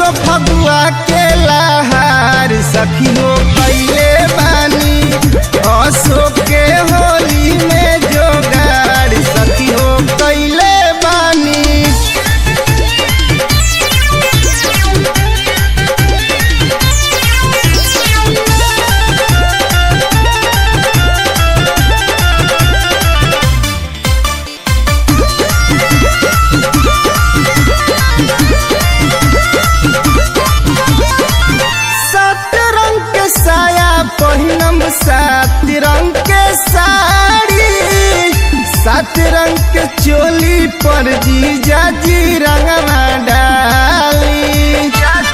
बसो फगुआ के लहार सखियो कैले बानी असो के होली में जोगाड़ सखियो कैले बानी सात रंग के साया पहिनम सात रंग के साड़ी सात रंग के चोली पर जीजा जी रंगवा डाली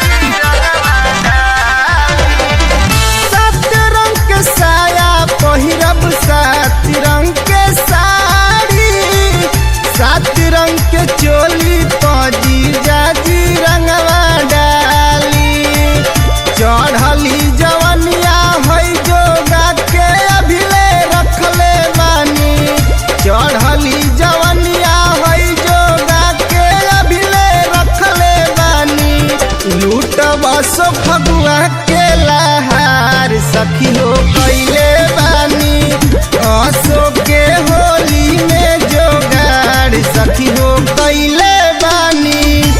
सात रंग के साया पहिरब सात रंग के साड़ी सात रंग के चोली पर जीजा जी रंगवा डाली चढ़ली जवनिया है जोगा के अभिले रखले बानी चढ़ली जवनिया है जोगा के अभिले रखले बानी लूट बस फगुआ के लहार सखियो कैले बानी असो के होली में जोगाड़ सखियो कैले बानी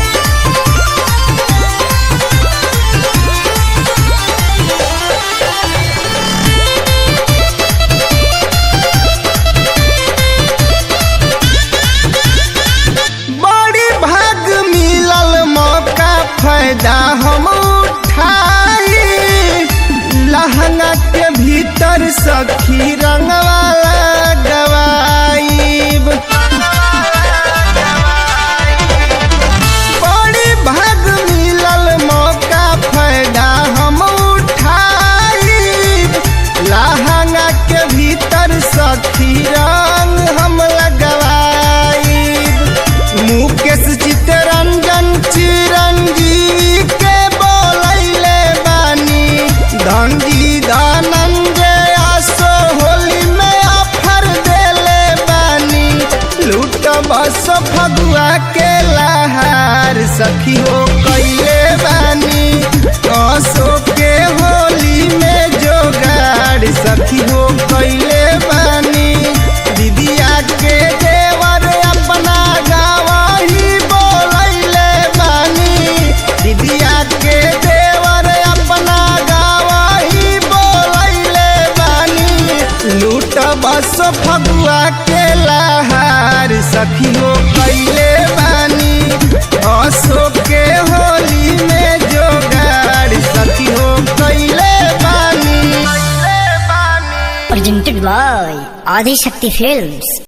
बड़ी भाग मिलल मौका फायदा हम उठाई लहंगा के भीतर सखी रंगवाला गवाईब बड़ी भाग मिलल मौका फायदा हम उठाई लहंगा के भीतर सखी रंग हम लगवाई मुकेश चितरंजन चिरंजीवी के बोलैले बानी धनजी धनंजय आसो होली में ऑफर देले बानी लूट बस फगुआ के लहार सखियो कैले बानी असो के होली में जोगाड़ सखियो कैले बानी दीदिया के देवर अपना गावही बोलैले बानी दीदिया के देवर अपना गावही बोलैले बानी लूट बस फगुआ के लहार सखियो कैले बानी असो के होली में जोगाड़ सखियो कैले बानी presented by Adi Shakti Films.